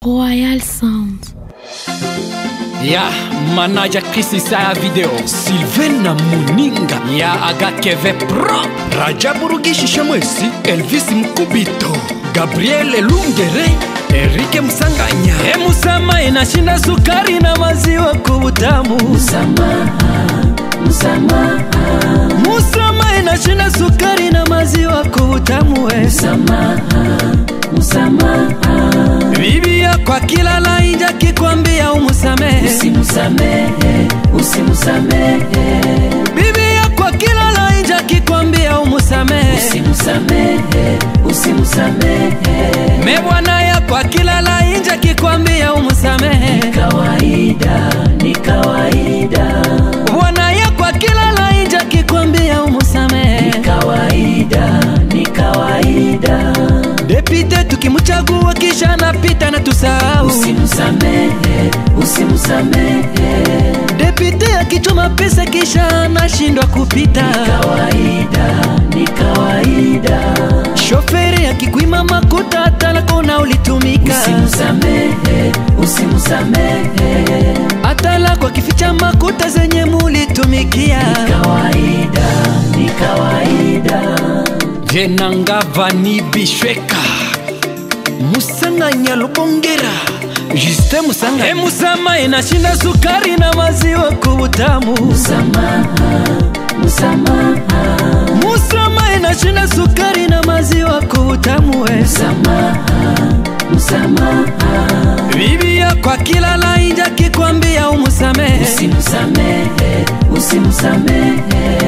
Royal Sound. ya manaja krisisa ya video sylvain na muninga ya agakeve pro rajabu rugishisha mwesi elvis mkubito gabriel elungere erike msanganya emusama inashinda sukari na maziwa kubutamu musama inashinda sukari na maziwa kubutamu we bibia kwa kila lainja kikwambia umusamehe usimusamehe usimusamehe bibia kwa kila lainja kikwambia umusamehe usimusamehe usimusamehe me bwana ya kwa kila lainja kikwambia umusamehe kawaida ni kawaida bwana ya kwa kila lainja kikwambia umusamehe kawaida ni kawaida depite tukimchagua kisha napita na tusahau usimusamehe usimusamehe depite akichoma pesa kisha anashindwa kupita kawaida ni kawaida shoferi akikwima makuta atalakona ulitumika usimusamehe usimusamehe atala kwa kificha makuta zenye mulitumikia kawaida ni kawaida venangava ni bishweka musanganya lubongera juste musanga emusama inashinda sukari na maziwa kubutamu msamaha msamaha musama inashinda sukari na maziwa kubutamu we msamaha msamaha bibia kwa kila lainja kikwambia umusamehe usimsamehe usimsamehe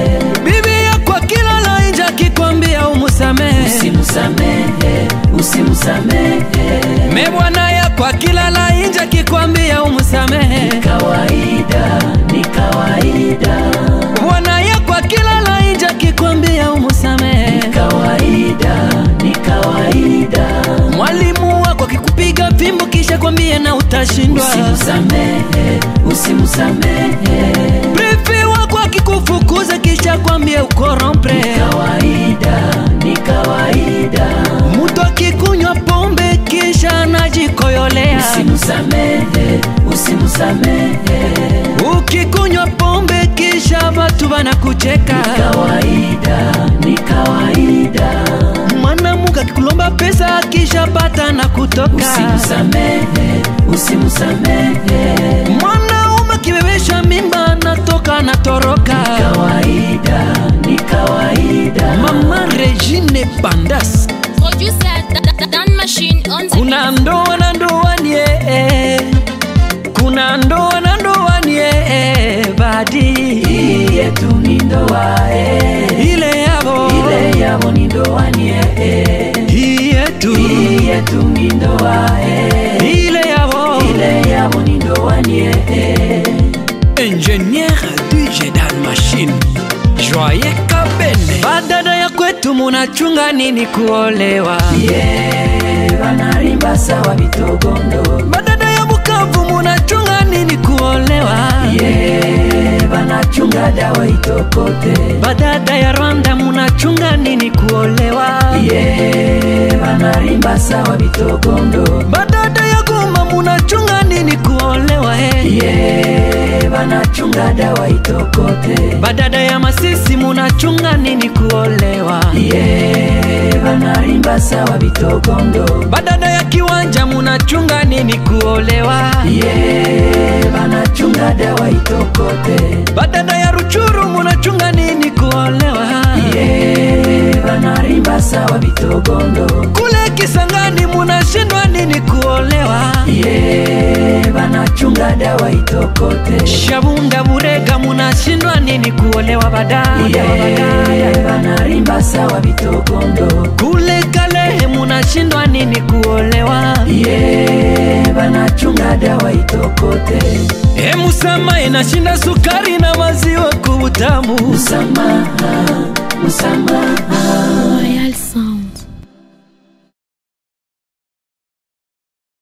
bibia kwa kila lainja kikwambia umusamehe usimsamehe usimsamehe me bwana ya kwa kila lainja kikwambia umusamehe kawaida ni kawaida bwana ya kwa kila lainja kikwambia umusamehe kawaida ni kawaida mwalimu wako akikupiga fimbo kisha kwambie na utashindwa usimsamehe usimsamehe prefe wako akikufukuza kisha kwambie ukorompre kawaida ni kawaida mtu akikunywa pombe kisha anajikoyolea usimsamehe usimsamehe ukikunywa pombe kisha watu wanakucheka kawaida ni kawaida mwanamuke akikulomba pesa kisha pata na kutoka usimsamehe usimsamehe mwanaume akibebesha mimba natoka natoroka kawaida ni kawaida mama regine bandas Producer Dan- Dan Machine on the kuna ndoa na ndoani eh, kuna ndoa na ndoani eh, badi hii yetu ni ndoa eh. ile yavo ile yavo ni ndoa ni eh. hii yetu hii yetu ni ndoa eh. ile yavo ile yavo ni ndoa ni eh. ingenier dj dan machine joye kabene badada ya kwetu munachunga nini kuolewa yeah, wanarimba sawa vitogondo badada ya bukavu munachunga nini kuolewa yeah, wanachunga dawa itokote badada ya rwanda munachunga nini kuolewa yeah, wanarimba sawa vitogondo badada ya goma munachunga nini kuolewa eh. yeah, wanachunga dawa itokote badada ya masisi munachunga nini kuolewa yeah, wanarimba sawa vitogondo badada ya kiwanja munachunga nini kuolewa yeah, wanachunga dawa itokote badada ya ruchuru munachunga nini kuolewa yeah, wanarimba sawa vitogondo kule kisangani munashindwa nini kuolewa yeah, wanachunga dawa itokote shabunda burega munashindwa nini kuolewa badada yeah, wanarimba sawa vitogondo kule kalehe munashindwa nini kuolewa yeah, wanachunga dawa itokote emusama inashinda sukari na maziwa kubutamu msamaha msamaha Royal Sound.